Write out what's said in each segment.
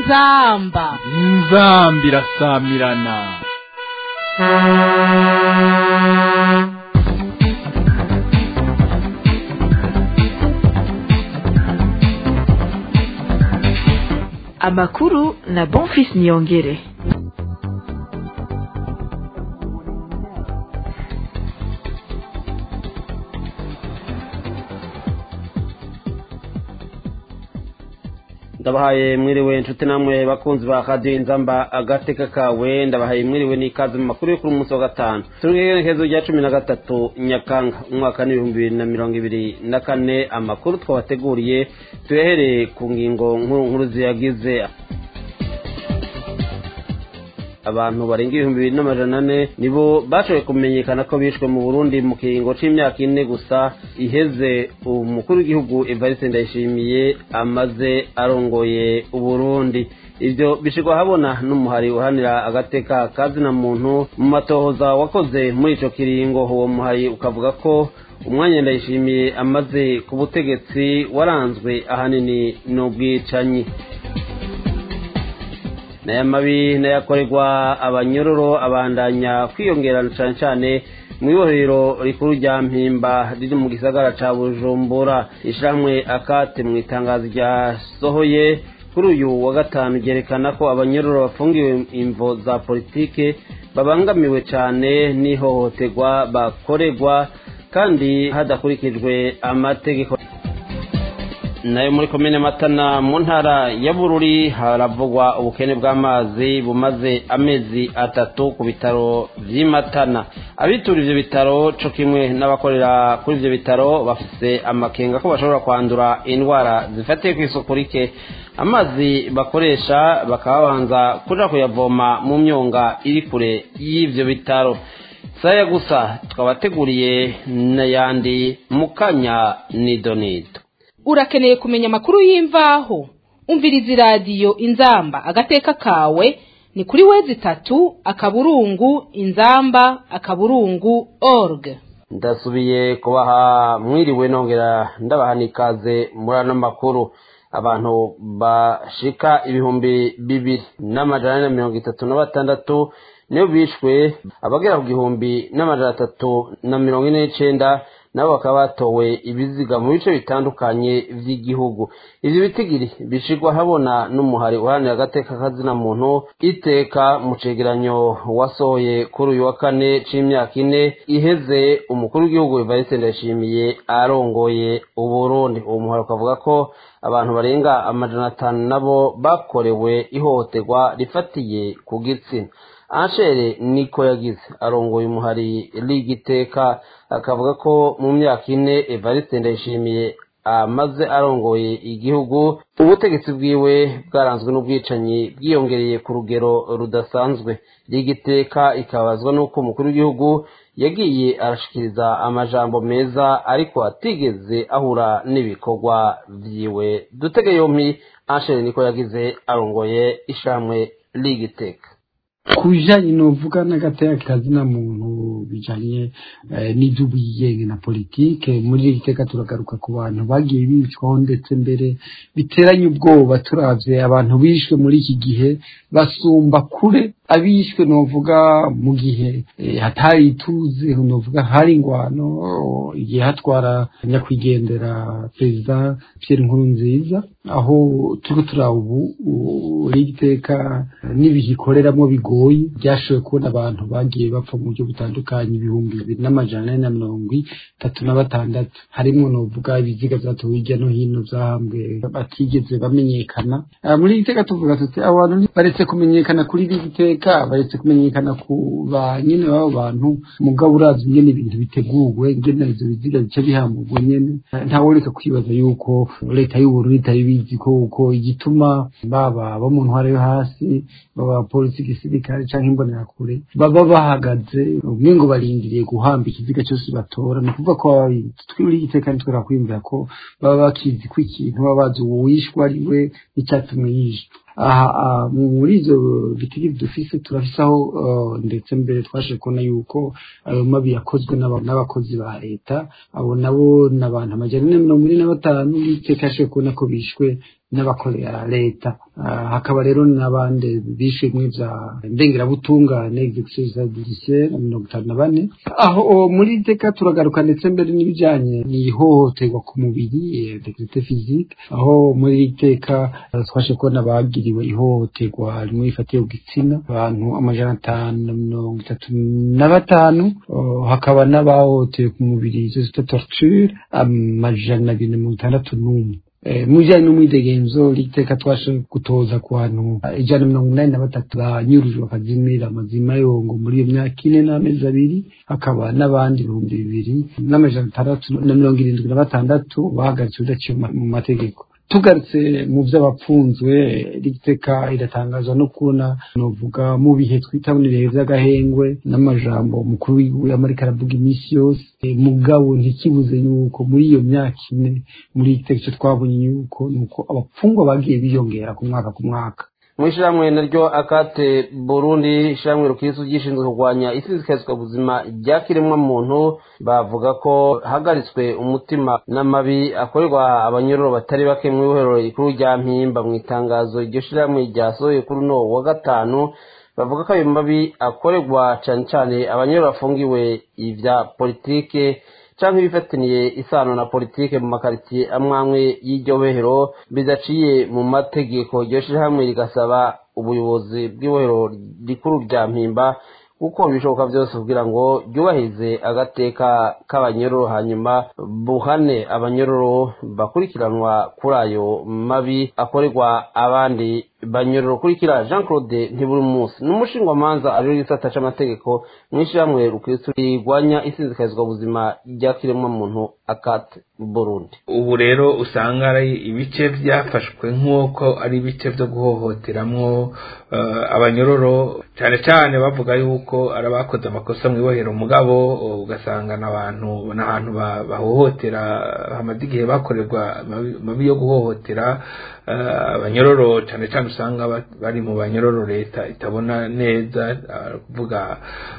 inzamba inzamba irasamirana amakuru na bonfis niyongere ndabahaye mwiriwe inshuti namwe bakunzi ba radiyo inzamba agateka kawe ndabahaye mwiriwe n'ikaze mu makuru yo kuri umunsi wa gatanu turi mu igenekerezo rya cumi na gatatu nyakanga umwaka n'ibihumbi bibiri na mirongo ibiri na kane amakuru twabateguriye tuyahereye ku ngingo nkuru nkuru ziyagize abantu barenga ibihumbi bibiri n'amajana ane nibo bashoboye kumenyekana ko bishwe mu burundi mu kiringo c'imyaka ine gusa iheze umukuru w'igihugu evariste ndayishimiye amaze arongoye uburundi ivyo bishirwa habona n'umuhari uhanira agateka kazina muntu mu matohoza wakoze muri ico kiringo uwo muhari ukavuga ko umwanya ndayishimiye amaze ku butegetsi waranzwe ahanini n'ubwicanyi naya mabi nayakorerwa abanyororo abandanya kwiyongerana cyane cyane mu ibohero rikuru rya mpimba riri mu gisagara ca bujumbura ishyirahamwe akate mu itangazo ryasohoye kuri uyu wa gatanu ryerekana ko abanyororo bafungiwe imvo za politike babangamiwe cyane n'ihohoterwa bakorerwa kandi hadakurikijwe amategeko nayo muri komine matana mu ntara ya bururi haravugwa ubukene bw'amazi bumaze amezi atatu ku bitaro vy'imatana abitura ivyo bitaro co kimwe n'abakorera kuri ivyo bitaro bafise amakenga ko bashobora kwandura indwara zifatiye kw'isuku rike amazi bakoresha bakaba babanza kuja kuyavoma mu myonga iri kure y'ivyo bitaro saya gusa twabateguriye n'ayandi mu kanya nidonido urakeneye kumenya amakuru y'imvaho umviriza iradiyo inzamba agateka kawe ni kuri wezi itatu akaburungu inzamba akaburungu org ndasubiye kubaha mwiriwe nongera ndabaha n'ikaze muri ano makuru abantu bashika ibihumbi bibiri n'amajana na mirongo itatu na batandatu niyo bishwe abagera ku gihumbi n'amajana atatu na mirongo ine n'icenda nabo bakaba batowe ibiziga mu bice bitandukanye vy'igihugu ivyo bitigiri bishirwa habona n'umuhari uharanira agateka kazina muntu iteka mu cegeranyo wasohoye kuri uyu wa kane c'imyaka ine iheze umukuru w'igihugu evariste ndayishimiye arongoye uburundi uwo muhari ukavuga ko abantu barenga amajana atanu nabo bakorewe ihohoterwa rifatiye ku gitsina anshere niko yagize arongoye umuhari ligiteka akavuga ko mu myaka ine evariste ndayishimiye amaze arongoye igihugu ubutegetsi bwiwe bwaranzwe n'ubwicanyi bwiyongereye ku rugero rudasanzwe ligiteka ikabazwa n'uko umukuru w'igihugu yagiye arashikiriza amajambo meza ariko atigeze ahura n'ibikorwa vyiwe dutege yompi anshere niko yagize arongoye ishamwe ligiteka ku bijyanye n'uvuga n'agateka kazina muntu bijyanye n'iby'ubwigenge na politike muri iri teka turagaruka ku bantu bagiye bicwaho ndetse mbere biteranye ubwoba turabye abantu bishwe muri iki gihe basumba kure abishwe novuga mu gihe hatari ituze novuga hari ingwano igihe hatwara nyakwigendera perezida Pierre Nkurunziza aho turiko turaba ubu rigiteka n'ibihe ikoreramo bigoye byashoboye kubona abantu bagiye bapfa mu buryo butandukanye ibihumbi bibiri n'amajana ane na mirongo itatu na batandatu harimwo novuga ibiziga vyatowe hirya no hino vyahambwe batigeze bamenyekana muri iri teka tuvuga tuti abantu baretse kumenyekana kuri iri teka baretse kumenyekana ku ba nyene b'abo bantu mugabo urazi ingene ibintu biteguwe ingene ivyo biziga bica bihamurwa nyene ntaworeka kwibaza yuko leta y'uburundi itari bizi ko uko igituma baba bo mu ntwara yo hasi baba polisi gisirikare canke imbonerakure baba bahagaze umwe ngo barindiriye guhamba ikiziga cyose batora ni ukuvuga ko baba babizi twibura igiteka ntitwera kwiyumvira ko baba bakizi ko ikintu baba bazi uwishwe ari we n'icyatumwe yishwe aha muri izo bitigiri dufise turafise aho ndetse mbere twashe kubona yuko ayo mabi yakozwe n'abakozi ba leta abo nabo ni abantu amajana ane mirongo ine na batanu n'iteka yashoboye kubona ko bishwe n'abakorera leta hakaba rero n'abandi bishe muri bya ndengerabutungane exercise judiciaire mirongo itanu na bane aho muri iteka turagaruka ndetse mbere n'ibijyanye n'ihohoterwa ku mubiri degrite physique aho muri iteka twashe kubona bagiriwe ihohoterwa rimwe rifatiye ku gitsina abantu amajana atanu na mirongo itatu na batanu hakaba n'abahohotewe ku mubiri izo zita torture amajana abiri na mirongo itandatu n'umwe mu bijyanye n'umwidegenzo riteka twashe gutoza ku bantu ijana na mirongo inani na batatu banyurujwe bakazimira amazima yongo muri iyo myaka ine n'amezi abiri hakaba n'abandi ibihumbi bibiri n'amajana atandatu na mirongo irindwi na batandatu bahagaritse udaciye mu mategeko tugarutse mu by'abapfunzwe riteka iratangazwa no kubona novuga mu bihe twita ibihe by'agahengwe n'amajambo umukuru w'igihugu yamarika aravuga iminsi yose mugabo ntikibuze yuko muri iyo myaka ine muri iteka icyo twabonye yuko ni uko abapfungwa bagiye biyongera ku mwaka ku mwaka mu ishyirahamwe naryo akate burundi ishyirahamwe rukirisu ryishinzwe kurwanya isizikazwa buzima rya kiremwamuntu bavuga ko hagaritswe umutima n'amabi akorerwa abanyororo batari bake mu ibohero rikuru rya mpimba mu itangazo iryo shyirahamwe ryasohoye kuri uno wa gatanu bavuga ko ayo mabi akorerwa cyane cyane abanyororo bafungiwe ibya politike cyangwa ibifataniye isano na politike mu makaritsiye amwe amwe y'iryo bohero bidaciye mu mategeko iryo shyirahamwe rigasaba ubuyobozi bw'ibohero rikuru rya mpimba gukora ibishoboka byose kugira ngo ryubahirize agateka k'abanyororo hanyuma buhane abanyororo bakurikiranwa kuri ayo mabi akorerwa abandi banyororo kurikira jean claude ntiburi munsi ni umushingwamanza ariyo gisata c'amategeko mu ishyirahamwe rukristo rigwanya isinzikazwa buzima rya kiremwamuntu akate burundi ubu rero usanga ari ibice byafashwe nk'uko ari ibice byo guhohoteramwo abanyororo cyane cyane bavuga yuko ari abakoze amakosa mu ibohero mugabo ugasanga n'abantu n'ahantu bahohotera hamaze igihe bakorerwa mabi yo guhohotera abanyororo cyane cyane usanga bari mu banyororo leta itabona neza kuvuga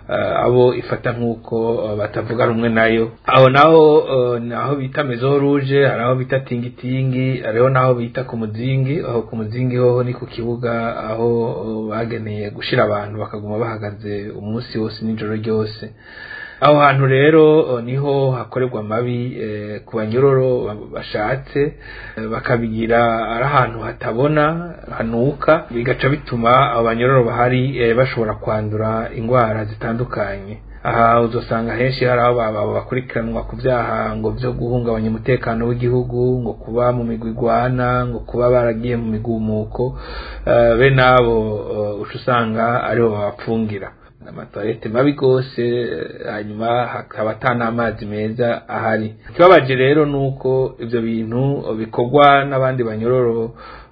abo ifata nk'uko batavuga rumwe nayo aho naho ni aho bita mezo ruje hari aho bita tingitingi hariho n'aho bita ku muzingi aho ku muzingi hoho ni ku kibuga aho bageneye gushyira abantu bakaguma bahagaze umunsi wose n'ijoro ryose aho hantu rero niho hakorerwa amabi ku banyororo bashatse bakabigira ari ahantu hatabona hanuka bigaca bituma abo banyororo bahari bashobora kwandura indwara zitandukanye aha uzasanga henshi hari aho bakurikiranwa ku byaha ngo byo guhungabanya umutekano w'igihugu ngo kuba mu migwi igwana ngo kuba baragiye mu migumuko bene abo uca usanga aribo babapfungira amatoilette mabi rwose hanyuma hakaba ata n'amazi meza ahari ikibabaje rero ni uko ibyo bintu bikorwa n'abandi banyororo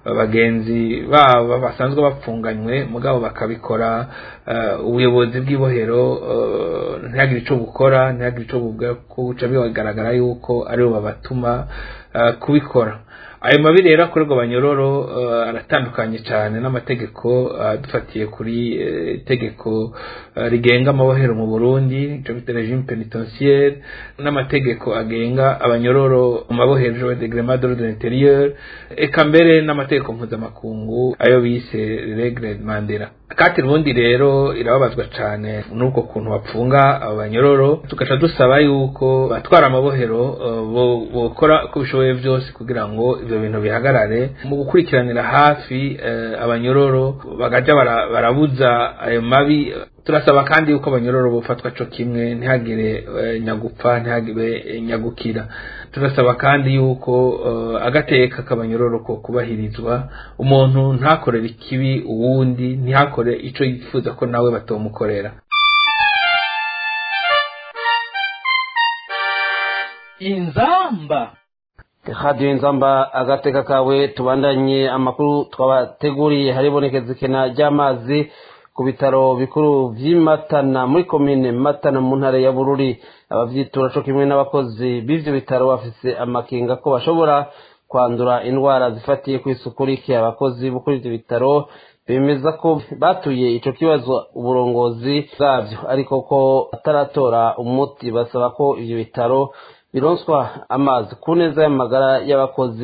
bagenzi babo basanzwe bapfunganywe mugabo bakabikora ubuyobozi bw'ibohero ntihagire icyo bukora ntihagire icyo buca bigaragara yuko aribo babatuma kubikora ayo mabi rero akorerwa abanyororo aratandukanye cyane n'amategeko dufatiye kuri itegeko rigenga amabohero mu burundi icyo bita regime penitentiaire n'amategeko agenga abanyororo mu mabohero de grema de l'ordre intérieur eka mbere n'amategeko mpuzamakungu ayo bise regre mandela kati ubundi rero irababazwa cyane n'ubwo kuntu bapfunga abo banyororo tugaca dusaba yuko batwara amabohero bokora uko bishoboye byose kugira ngo ibyo bintu bihagarare mu gukurikiranira hafi abanyororo bagajya barabuza ayo mabi turasaba kandi yuko abanyororo bufatwa cyo kimwe ntihagire nyagupfa ntihagire nyagukira turasaba kandi yuko agateka k'abanyororo ko kubahirizwa umuntu ntakorere ikibi uwundi ntihakore icyo yifuza ko nawe batomukorera inzamba radiyo inzamba agateka kawe tubandanye amakuru twabateguriye haribonekeza ikena ry'amazi ku bitaro bikuru by'imatana muri komine matana mu ntara ya bururi ababyitura cyo kimwe n'abakozi b'ibyo bitaro bafise amakenga ko bashobora kwandura indwara zifatiye ku isuku rike abakozi bo kuri ibyo bitaro bemeza ko batuye icyo kibazo uburongozi bwabyo ariko ko bataratora umuti basaba ko ibyo bitaro bironswa amazi ku neza y'amagara y'abakozi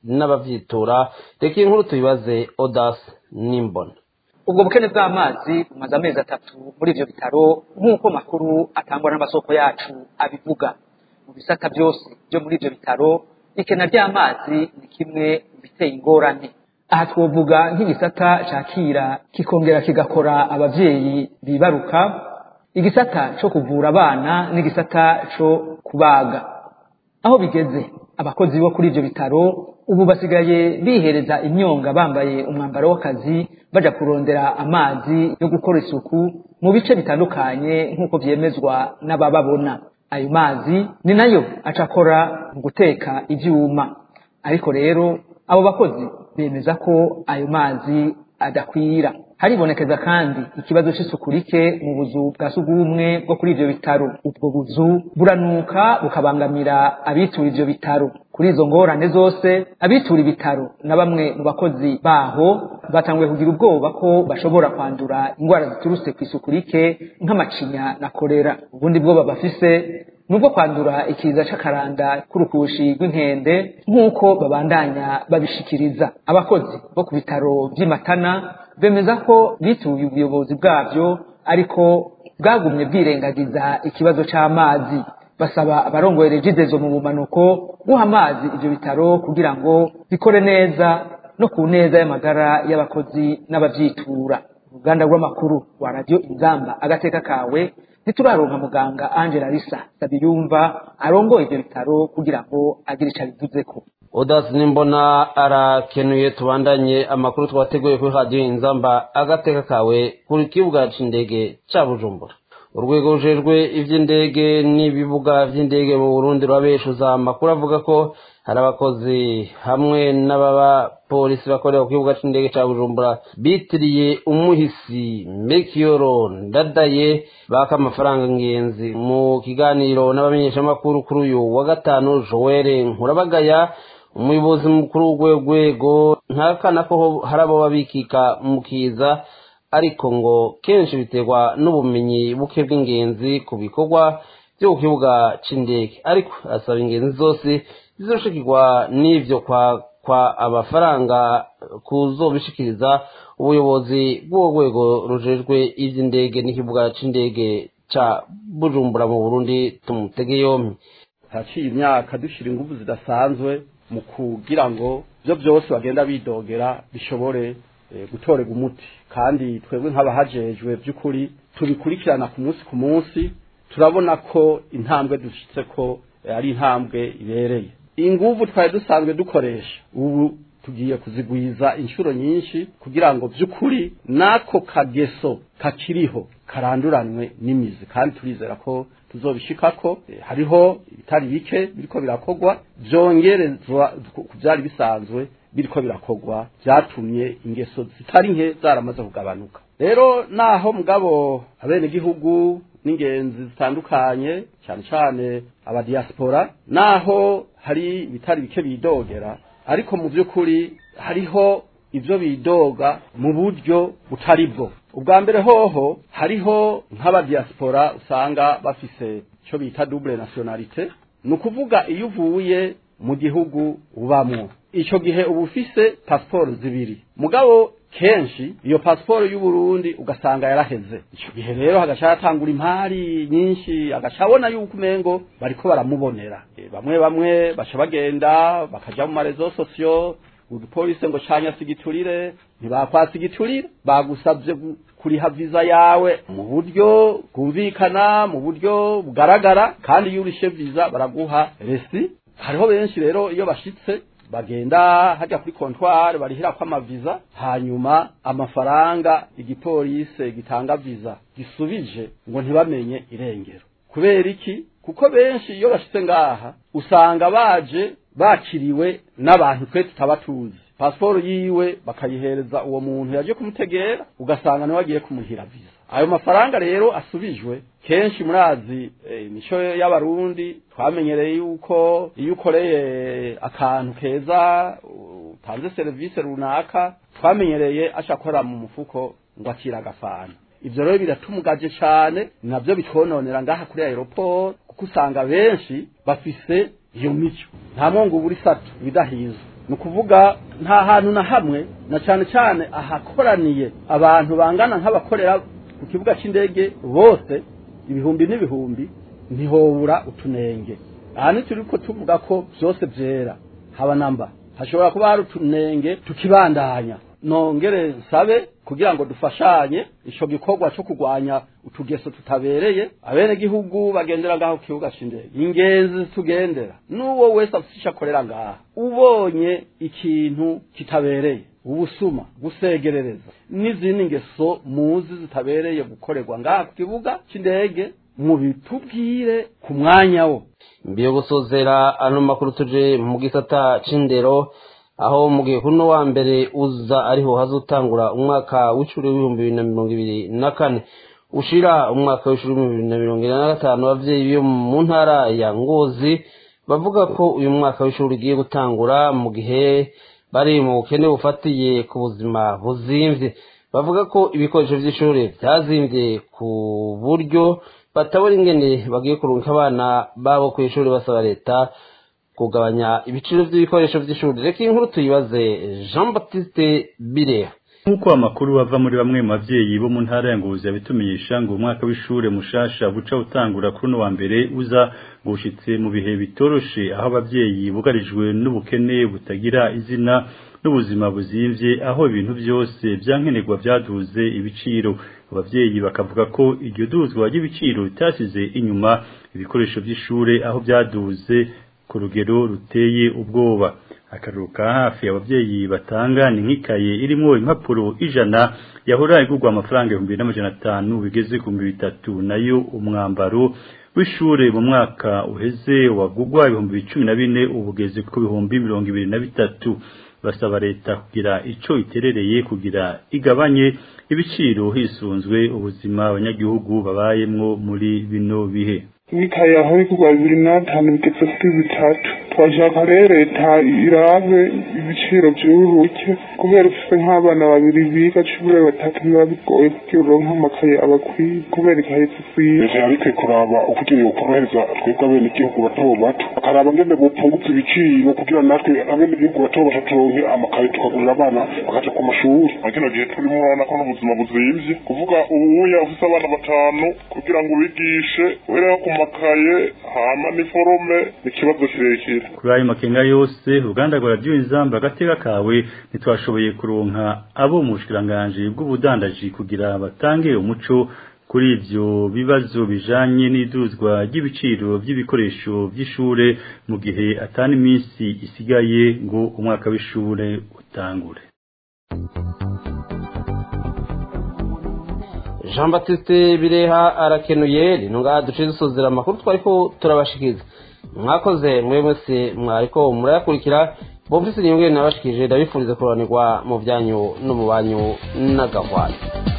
n'abavyitura reka iyi nkuru tuyibaze odas n'imbona ubwo bukene bw'amazi bumaze amezi atatu muri ivyo bitaro nk'uko makuru atangwa n'amasoko yacu abivuga mu bisata byose byo muri ivyo bitaro ikena ry'amazi ni kimwe mu biteye ingorane aha twovuga nk'igisata cakira kikongera kigakora abavyeyi bibaruka igisata co kuvura abana n'igisata co kubaga aho bigeze abakozi bo kuri ivyo bitaro ubu basigaye bihereza imyonga bambaye umwambaro w'akazi baja kurondera amazi yo gukora isuku mu bice bitandukanye nk'uko vyemezwa n'abababona ayo mazi ni nayo aca akora mu guteka ivyuma ariko rero abo bakozi bemeza ko ayo mazi adakwira haribonekeza kandi ikibazo c'isuku rike mu buzu bwa sugumwe bwo kuri ivyo bitaro ubwo buzu buranuka bukabangamira abitura ivyo bitaro kuri izo ngorane zose abitura ibitaro na bamwe mu bakozi baho batanguye kugira ubwoba ko bashobora kwandura indwara ziturutse ku isuku rike nk'amacinya na korera ubundi bwoba bafise nubwo kwandura ikiza c'akaranda k'urukushi rw'inkende nk'uko babandanya babishikiriza abakozi bo ku bitaro vy'imatana bemeza ko bituye ubuyobozi bwabyo ariko bwagumye bwirengagiza ikibazo c'amazi basaba abarongoye regidezo mu bumanuko guha amazi ivyo bitaro kugira ngo bikore neza no ku neza y'amagara y'abakozi n'abavyitura uruganda rw'amakuru wa radio inzamba agateka kawe ntituraronka muganga angela risa sabiyumva arongoye ivyo bitaro kugira ngo agire ico abivuzeko odas nimbona arakenuye tubandanye amakuru twateguye kuri radiyo inzamba agateka kawe kuri kibuga c'indege ca bujumbura urwego rujejwe ivy'indege n'ibibuga vy'indege mu burundi rurabeshuza amakuru avuga ko hari abakozi hamwe n'abapolisi bakorera ku kibuga c'indege ca bujumbura bitiriye umuhisi mekiyoro ndadaye baka amafaranga ngenzi mu kiganiro n'abamenyeshamakuru kuri uyu wa gatanu joel nkurabagaya umuyobozi mukuru w'urwego ntakana ko hari abo babikika mu kiza ariko ngo kenshi biterwa n'ubumenyi buke bw'ingenzi ku bikorwa byo ku kibuga c'indege ariko asaba ingenzi zose zizoshikirwa n'ivyo kwa kwa amafaranga kuzobishikiriza ubuyobozi bw'uwo rwego rujejwe ivy'indege n'ikibuga c'indege ca bujumbura mu burundi tumutege yompi haciye imyaka dushira ingufu zidasanzwe mu kugira ngo byo byose bagenda bidogera bishobore gutorega umuti kandi twebwe nk'abahajejwe by'ukuri tubikurikirana ku munsi ku munsi turabona ko intambwe dushyitse ko ari intambwe ibereye ingufu twari dusanzwe dukoresha ubu tugiye kuzigwiza inshuro nyinshi kugira ngo by'ukuri n'ako kageso kakiriho karanduranwe n'imizi kandi turizera ko tuzobishikako hariho ibitari bike biriko birakogwa byongerezwa ku byari bisanzwe biriko birakogwa byatumye ingeso zitari nke zaramaze kugabanuka rero naho mugabo abenegihugu n'ingenzi zitandukanye cyane cyane abadiaspora naho hari ibitari bike bidogera ariko mu by'ukuri hariho ibyo bidoga mu buryo butari bwo ubwa mbere hoho hariho nk'abadiaspora usanga bafise icyo bita double nationalite ni ukuvuga iyo uvuye mu gihugu ubamwo icyo gihe uba ufise pasiporo zibiri mugabo kenshi iyo pasiporo y'u Burundi ugasanga yaraheze icyo gihe rero hagaca hatangura impari nyinshi agaca abona yuko umengo bariko baramubonera e, bamwe bamwe baca bagenda bakaja mu marezo sosiyo udupolisi ngo canya sigiturire ntibakwasigiturire bagusabye kuriha viza yawe mu buryo bwumvikana mu buryo bugaragara kandi iyo urishe viza baraguha resi hariho benshi rero iyo bashitse bagenda hajya kuri kontwari barihira ko amaviza hanyuma amafaranga igipolisi gitanga viza gisubije ngo ntibamenye irengero kubera iki kuko benshi iyo bashitse ngaha usanga baje bakiriwe n'abantu twe tutaba tuzi pasiporo yiwe bakayihereza uwo muntu yaje kumutegera ugasanga nawe agiye kumuhira viza ayo mafaranga rero asubijwe kenshi murazi imico y'abarundi twamenyereye yuko iyo ukoreye akantu keza utanze serivisi runaka twamenyereye ashakora mu mufuko ngo akira agafana ibyo rero biratumugaje cyane nabyo bitwononera ngaha kuri aeroport kuko usanga benshi bafise iyo mico nta mwongo ubura isatu ibidahizwe ni ukuvuga nta hantu na hamwe na cyane cyane ahakoraniye abantu bangana nk'abakorera ku kibuga cy'indege bose ibihumbi n'ibihumbi ntihobura utunenge aha ntituri ko tuvuga ko byose byera haba namba hashobora kuba hari utunenge tukibandanya nongere nsabe kugira ngo dufashanye icyo gikorwa cyo kurwanya utugeso tutabereye abenegihugu bagendera ngaho ku kibuga cy'indege ingenzi tugendera n'uwo wese afite icyo akorera ngaha ubonye ikintu kitabereye ubusuma gusegerereza n'izindi ngeso muzi zitabereye gukorerwa ngaha ku kibuga cy'indege mubitubwire ku mwanya wo mbere yo gusozera ano makuru tuje mu gisata c'indero aho mu gihe kuno wa mbere uza ariho hazotangura umwaka w'ishuri w'ibihumbi bibiri na mirongo ibiri na kane ushira umwaka w'ishuri w'ibihumbi bibiri na mirongo ine na gatanu abavyeyi bo mu ntara ya ngozi bavuga ko uyu mwaka w'ishuri ugiye gutangura mu gihe bari mu bukene bufatiye ku buzima buzimvye bavuga ko ibikoresho vy'ishuri vyazimvye ku buryo batabona ingene bagiye kurunka abana babo ku ishuri basaba leta kugabanya ibiciro by'ibikoresho by'ishuri reka iyi nkuru tuyibaze jean baptiste bireha nk'uko amakuru ava muri bamwe mu bavyeyi bo mu ntara ya ngozi yabitumenyesha ngo umwaka w'ishure mushasha buca utangura kuri uno wa mbere uza ngo ushitse mu bihe bitoroshe aho abavyeyi bugarijwe n'ubukene butagira izina n'ubuzima buzimvye aho ibintu byose byankenerwa byaduze ibiciro abavyeyi bakavuga ko iryo duzwa ry'ibiciro bitasize inyuma ibikoresho by'ishure aho byaduze ku rugero ruteye ubwoba akaruru ka hafi abavyeyi batanga ni nk'ikaye irimo impapuro ijana yahora igurwa amafaranga ibihumbi n'amajana atanu bigeze ku bihumbi bitatu nayo umwambaro w'ishure mu mwaka uheze wagugwa ibihumbi cumi na bine ubugeze ku bihumbi mirongo ibiri na bitatu basaba leta kugira ico iterereye kugira igabanye ibiciro hisunzwe ubuzima abanyagihugu babayemwo muri bino bihe imikaye yaho igurwa bibiri n'atanu bigeze kuri bitatu twashaka rero leta irabe ibiciro by'uruke kubera ufite nk'abana babiri biga cumi batatu biba bigoye kugira uronke amakaye abakwiye kubera ikaye zikwiye leta yarikwiye kuraba ukugira yokorohereza twebwe abenegihugu bato bato bakaraba ngene bopfungutse ibiciro kugira natwe abenegihugu bato bato turonke amakaye tukagurira abana bakaja ku mashuri muri kino gihe turimo urabona ko n'ubuzima buzimvye kuvuga ubuya ufise abana batanu kugira ngo ubigishe uhereho ku makaye hama n'iforome ni ikibazo kirekire kuri ayo makenga yose uruganda rwa radiyo inzamba agateka kawe ntitwashoboye kuronka abo mu bushikiranganji bw'ubudandaji kugira batange umuco kuri ivyo bibazo bijanye n'iduzwa ry'ibiciro by'ibikoresho by'ishure mu gihe atani iminsi isigaye ngo umwaka w'ishure utangure jean baptiste bireha arakenuye rino ngaha duce dusozera amakuru twariko turabashikiza mwakoze mwe mwese mwariko murayakurikira bomfise inyungu nabashikije ndabifuriza kuroranirwa mu byanyu no mu banyu n'agahwanya